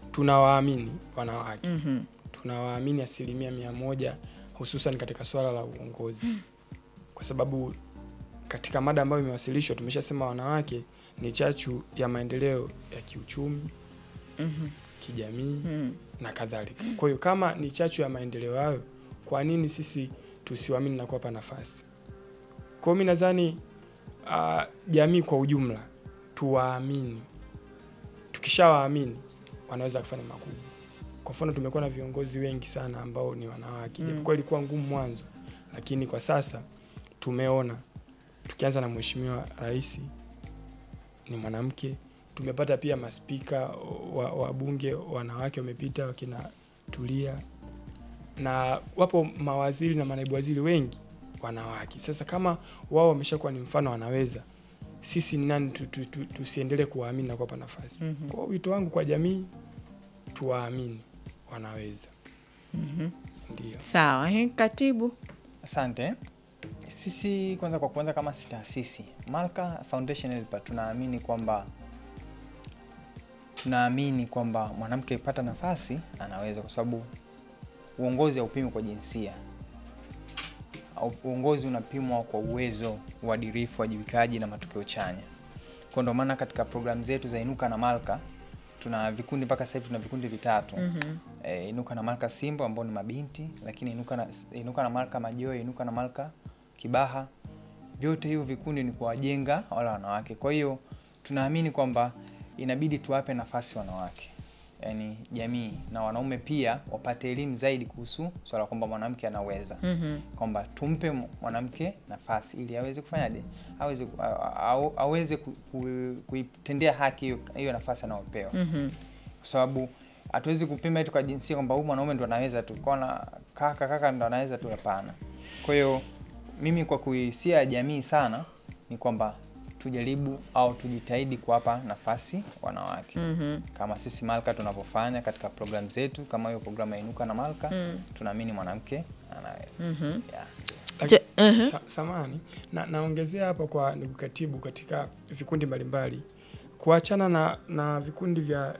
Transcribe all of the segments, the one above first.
tunawaamini wanawake Mhm. tunawaamini asilimia mia moja hususan katika swala la uongozi kwa sababu katika mada ambayo imewasilishwa tumeshasema wanawake ni chachu ya maendeleo ya kiuchumi Mhm. kijamii Mhm. na kadhalika kwa hiyo kama ni chachu ya maendeleo hayo kwa nini sisi tusiwaamini na kuwapa nafasi kwao mi nadhani uh, jamii kwa ujumla tuwaamini tukishawaamini wanaweza kufanya makubwa kwa mfano tumekuwa na viongozi wengi sana ambao ni wanawake Mm. japokuwa ilikuwa ngumu mwanzo lakini kwa sasa tumeona tukianza na mheshimiwa rais ni mwanamke tumepata pia maspika wa, wa bunge wanawake wamepita wakina tulia na wapo mawaziri na manaibu waziri wengi wanawake sasa kama wao wameshakuwa ni mfano wanaweza sisi ni nani tu- tu- tu- tusiendelee kuwaamini na kuwapa nafasi Mhm. kwa hiyo wito wangu kwa jamii tuwaamini wanaweza Mhm. ndio Sawa, eh, katibu. Asante. Sisi kwanza, kwa kwanza kama si taasisi Malka Foundation Helper, tunaamini kwamba tunaamini kwamba mwanamke akipata nafasi anaweza, kwa sababu uongozi haupimwi kwa jinsia. Au- Uongozi unapimwa kwa uwezo, uadilifu, wajibikaji na matokeo chanya. Kwa ndio maana katika programu zetu za Inuka na Malka tuna vikundi mpaka sasa hivi tuna vikundi vitatu Mhm. e, Inuka na Malka Simbo ambao ni mabinti, lakini Inuka na, Inuka na Malka Majoe, Inuka na Malka Kibaha, vyote hivyo vikundi ni kuwajenga wale wanawake. Kwa hiyo tunaamini kwamba inabidi tuwape nafasi wanawake, yaani jamii na wanaume pia wapate elimu zaidi kuhusu swala kwamba mwanamke anaweza Mhm. kwamba tumpe mwanamke nafasi ili aweze kufanyaje, aweze ku- a- a- aweze ku- ku- kuitendea haki hiyo hiyo nafasi anayopewa Mhm. kwa sababu hatuwezi kupima eti kwa jinsia kwamba huyu mwanaume ndo anaweza tu kona kaka kaka ndo anaweza tu, hapana. Kwa hiyo mimi kwa kuisia jamii sana ni kwamba tujaribu au tujitahidi kuwapa nafasi wanawake Mhm. kama sisi Malka tunavyofanya katika programu zetu, kama hiyo programu ya Inuka na Malka Mm. tunaamini mwanamke anaweza Mhm. yeah. Je, mhm. Sa, samani na naongezea hapo kwa ndugu katibu katika vikundi mbalimbali kuachana na, na vikundi vya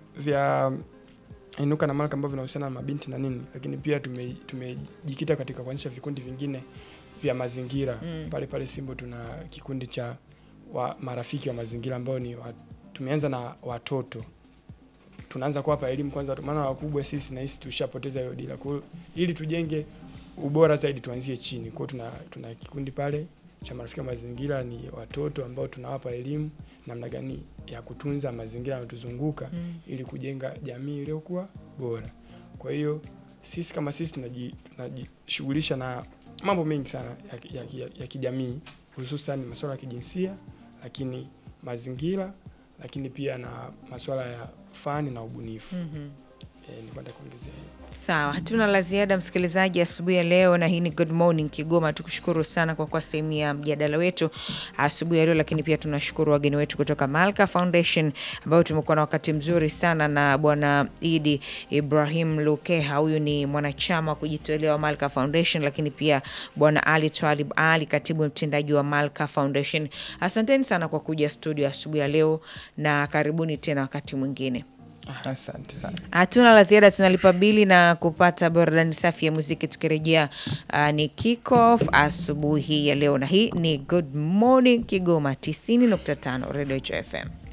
vya inuka na malka ambavyo vinahusiana na mabinti na nini lakini pia tume- tumejikita katika kuanzisha vikundi vingine vya mazingira Mm. pale pale simbo tuna kikundi cha wa marafiki wa mazingira ambao ni wa, tumeanza na watoto tunaanza kuwapa elimu kwanza watu- maana wakubwa sisi nahisi tushapoteza hiyo dira kwa hiyo ili tujenge ubora zaidi tuanzie chini kwao tuna, tuna kikundi pale cha marafiki wa mazingira ni watoto ambao tunawapa elimu namna gani ya kutunza mazingira yanayotuzunguka Mm. ili kujenga jamii iliyokuwa bora kwa hiyo sisi kama sisi tunaji- tunajishughulisha na mambo mengi sana ya, ya, ya, ya kijamii hususan masuala ya kijinsia lakini mazingira lakini pia na masuala ya fani na ubunifu Mhm. e, nipata kuongezea hiyo. Sawa, hatuna la ziada msikilizaji asubuhi ya leo, na hii ni Good Morning Kigoma. Tukushukuru sana kwa kuwa sehemu ya mjadala wetu asubuhi ya leo, lakini pia tunashukuru wageni wetu kutoka Malka Foundation ambao tumekuwa na wakati mzuri sana na Bwana Idi Ibrahim Lukeha, huyu ni mwanachama wa kujitolea wa Malka Foundation, lakini pia Bwana Ali Twalib Ali, katibu mtendaji wa Malka Foundation. Asanteni sana kwa kuja studio asubuhi ya leo na karibuni tena wakati mwingine. Asante sana. Hatuna la ziada, tunalipa bili na kupata burudani safi ya muziki. Tukirejea uh, ni kick off asubuhi ya leo, na hii ni Good Morning Kigoma 90.5 Radio FM.